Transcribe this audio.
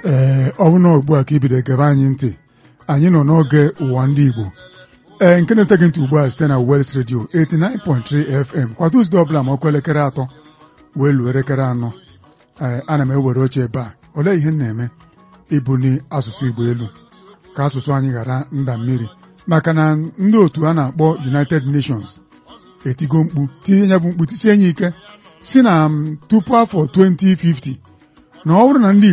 ee ọ bụ na ugbu a ka ibido gebe anyị ntị anyị nọ n'oge ụwa ndị Igbo ee nke na-eteghị ntị ugbu a site na Wels Radio 89.3 FM kwa Tuzdee ọbụla ma ọkụ elekere atọ wee luo elekere anọ ee ana m ewere oche ebe a olee ihe m na-eme ibuni asụsụ Igbo elu ka asụsụ anyị ghara nda mmiri maka na ndị otu a na-akpọ United Nations etigo mkpu tinye ya bụ mkpu tisie ya ike si na tupu afọ 2050 na ọ bụrụ na ndị